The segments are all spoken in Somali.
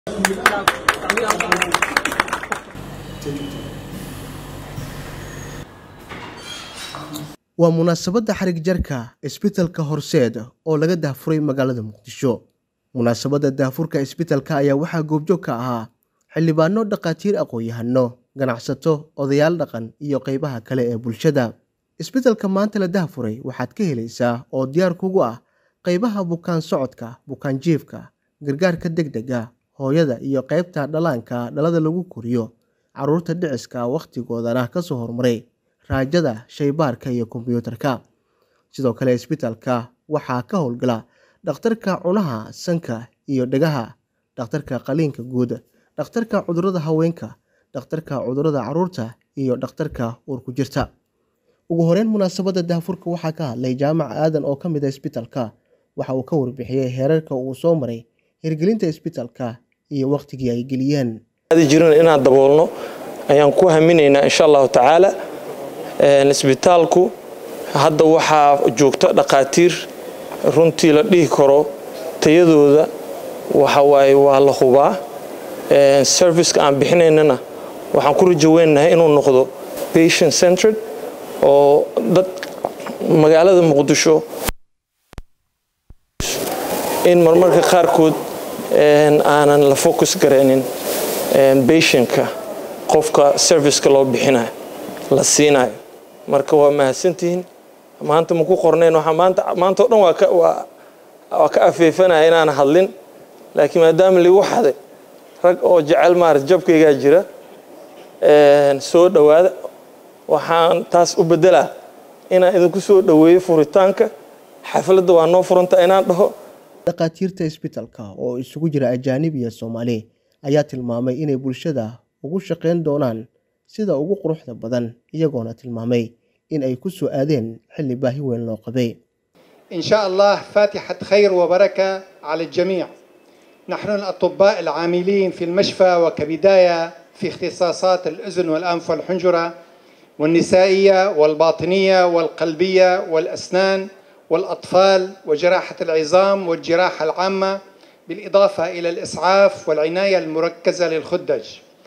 waa munaasabadda xarig jarka isbitalka horseed oo laga daahfuray magaalada muqdisho munaasabadda daahfurka isbitalka ayaa waxaa goobjoog ka ahaa xildhibaano dhakhaatiir aqoon-yahano ganacsato odayaal dhaqan iyo qeybaha kale ee bulshada isbitalka maanta la daahfuray waxaad ka helaysaa oo diyaar kugu ah qeybaha bukaan socodka bukaan jiifka gargaarka degdega hooyada iyo qeybta dhallaanka dhalada lagu koriyo caruurta dhiciska wakhtigoodana kasoo horumaray raajada shaybaarka iyo kombiyuutarka sidoo kale isbitalka waxaa ka howlgala dhakhtarka cunaha sanka iyo dhegaha dhakhtarka qaliinka guud dhakhtarka cudurada haweenka dhakhtarka cudurada caruurta iyo dhakhtarka uurku jirta ugu horeyn munaasabadda daahfurka waxaa ka hadlay jaamac aadan oo ka mid a isbitalka waxa uu ka warbixiyey heerarka uu soo maray hirgelinta isbitalka iyo wakhtigii ay geliyeen jirin inaan daboolno ayaan ku haminaynaa insha allahu tacaala isbitaalku hadda waxaa joogta dhakhaatiir runtii la dhihi karo tayadooda waxawaaye waa la hubaa serviceka aan bixinaynana waxaan ku rajaweynahay inuu noqdo patient centered oo dad magaalada muqdisho in marmarka qaarkood aanan la focus garaynin patientka qofka serviceka loo bixinayo la siinayo marka waa mahadsantihiin maanta maku qornayn maanta o dhan waa ka afeefanaya inaan hadlin laakiin maadaama ligu xaday rag oo jecel maarata jabkaygaa jira soo dhowaada waxaan taas u bedelaa inaan idinku soo dhoweeyo furitaanka xafladda waa noo furanta inaan dhaho dhakhaatiirta isbitalka oo isugu jira ajaanib iyo soomaali ayaa tilmaamay inay bulshada ugu shaqayn doonaan sida ugu quruxda badan iyagoona tilmaamay in ay ku soo aadeen xilli baahi weyn loo qabay إن شاء الله فاتحة خير وبركة على الجميع نحن الأطباء العاملين في المشفى وكبداية في اختصاصات الأذن والأنف والحنجرة والنسائية والباطنية والقلبية والأسنان والأطفال وجراحة العظام والجراحة العامة بالإضافة إلى الإسعاف والعناية المركزة للخدج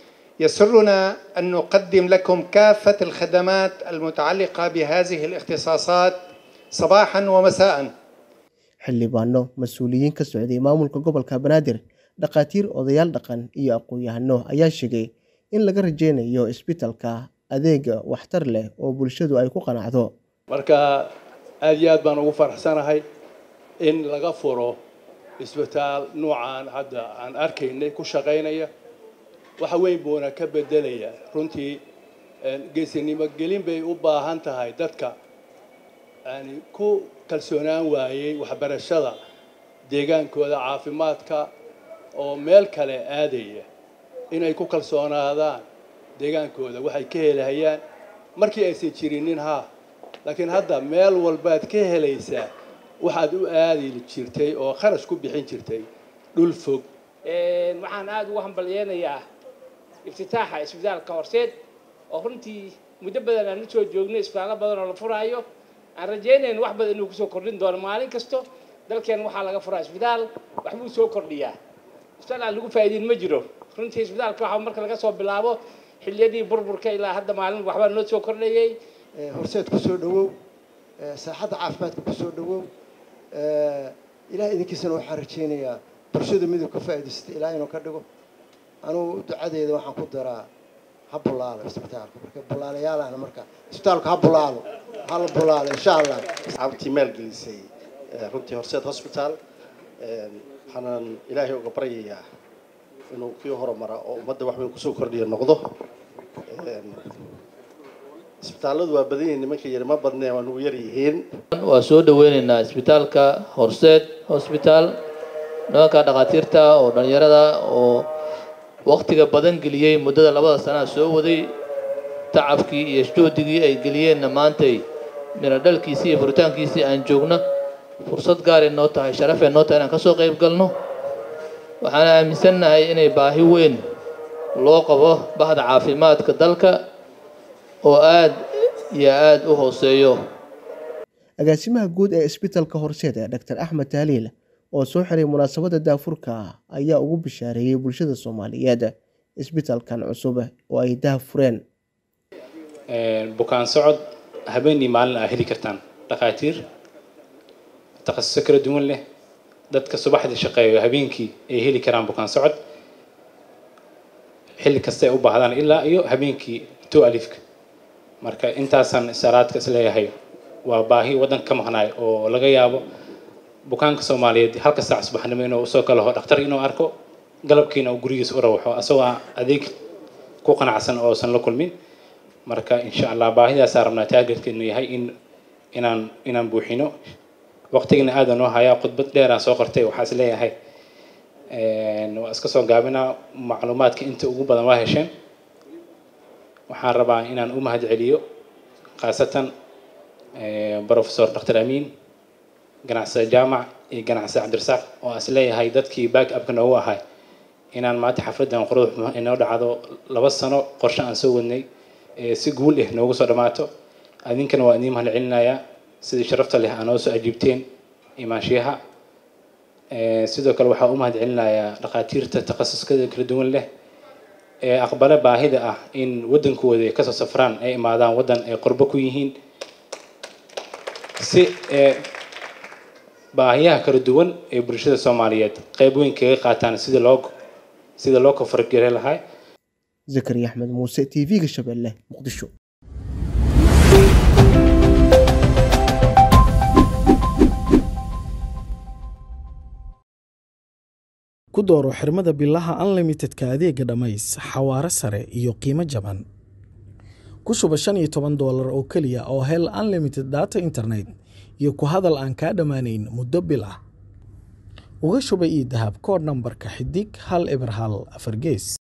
يسرنا أن نقدم لكم كافة الخدمات المتعلقة بهذه الاختصاصات صباحا ومساء xildhibaano mas-uuliyiin ka socday maamulka gobolka banaadir dhakhaatiir odayaal dhaqan iyo aqoon-yahano ayaa sheegay in laga rajeynayo isbitalka adeega waxtar leh oo bulshadu ay ku qanacdo marka aada iyo aad baan ugu faraxsanahay in laga furo isbitaal nuucan hadda aan arkaynay ku shaqaynaya waxa weyn buuna ka bedelaya runtii geesinimo gelin bay u baahan tahay dadka yani ku kalsoonaan waayey waxbarashada deegaankooda caafimaadka oo meel kale aadaya inay ku kalsoonaadaan deegaankooda waxay ka helahayaan markii aysan jirinin ha laakiin hadda meel walbaad ka helaysaa waxaad u aadi jirtay oo kharash ku bixin jirtay dhul fog waxaan aada ugu hambalyeynayaa iftitaaxa isbitaalka horseed oo runtii muddo badan aan usoo joognay isbitaallo badan oo la furaayo aan rajaynayn wax badan inuu kusoo kordhin doono maalin kasto dalkeen waxaa laga furaa isbitaal waxbuu soo kordhiyaa isbitaal aan lagu faa'iideyn ma jiro runtii isbitaalka waxaa marka laga soo bilaabo xilliyadii burburka ilaa hadda maalin waxbaa noo soo kordhayay horseed ku soo dhowow saaxadda caafimaadka ku soo dhowow ilaah idinkiisana waxaan rajaynayaa bulshada miduu ka faa'iidaystay ilaa inuu ka dhigo anugu ducadeeda waxaan ku daraa ha bulaalo isbitaalka marka bulaalayaalahna marka isbitaalku ha bulaalo ha la bulaalo insha allah asxaabtii maalgelisay runtii horseed hospital waxaanan ilaahay uga baryayaa inuu kii horumara oo ummadda wax weyn kusoo kordhiya noqdo isbitaalladu waa badan yihiin nimanka yari ma badnee waa nugu yar yihiin waa soo dhaweynaynaa isbitaalka horseed hosbitaal nimanka dhakhaatiirta oo dhalinyarada oo waktiga badan geliyey muddada labada sanaa soo waday tacabkii iyo juhdigii ay geliyeenna maantay mina dhalkiisii iyo furitaankiisii aan joogno fursad gaaray noo tahay sharafee noo tahay inaan ka soo qayb galno waxaan aaminsannahay inay baahi weyn loo qabo bahda caafimaadka dalka oo aada iyo aada u hooseeyo agaasimaha guud ee isbitalka horseed ee dr axmed taaliil oo soo xiray munaasabadda daahfurka ayaa ugu bishaareeyey bulshada Soomaaliyeed isbitaalkan cusub oo ay daahfureen. bukaan socod habeenii maalin aa heli kartaan dhakhaatiir takhasuso kala duwan leh dadka subaxdii shaqeeyo habeenkii ay heli karaan bukaan socod xilli kasta ay u baahdaan ilaa iyo habeenkii two alifka marka intaasaan salaadka isleeyahay waa baahi waddanka ka maqnaay oo laga yaabo bukaanka soomaaliyeed halka saac subaxnimo inuu usoo kalaho dhakhtar inuu arko galabkiina uu gurigiisa u rawaxo asagoo adeeg ku qanacsan oosan la kulmin marka insha allah baahidaasaa rabnaa taageerkeenu yahay in inaan inaan buuxino waqtigana aada noo hayaa khudbad dheeraan soo qortay waxaa is leeyahay waa iska soo gaabinaa macluumaadka inta ugu badan waa hesheen waxaan rabaa inaan u mahad celiyo khaasatan professor dr amiin ganacsade jaamac iyo ganacsade cabdirasaaq oo is leeyahay dadkii back upka noogu ahay inaan maanta xafladdan qurux inoo dhacdo laba sano qorshe aan soo wadnay si guul ah noogu soo dhammaato adinkana waa idiin mahad celinayaa sidii sharafta leh aa noo soo ajiibteen imaanshiyaha sidoo kale waxaa u mahad celinayaa dhakhaatiirta takhasuskada kala duwan leh ee aqbale baahida ah in waddankooda ay kasoo safraan ay imaadaan waddan ay qurbo ku yihiin si baahiyaha kala duwan ee bulshada soomaaliyeed qayb weyn kaga qaataan sida loo sida loo kofargare lahaa zakariya axmed muuse t v-ga shabeelle muqdisho ku dooro xirmada bilaha unlimitedka adeega dhammays xawaare sare iyo qiimo jaban ku shuba shan iyo toban doolar oo keliya oo hel unlimited data internet iyo ku hadal aan kaa dhammaanayn muddo bil ah uga shuba ii dahab koodh nambarka xidig hal eber hal afar gees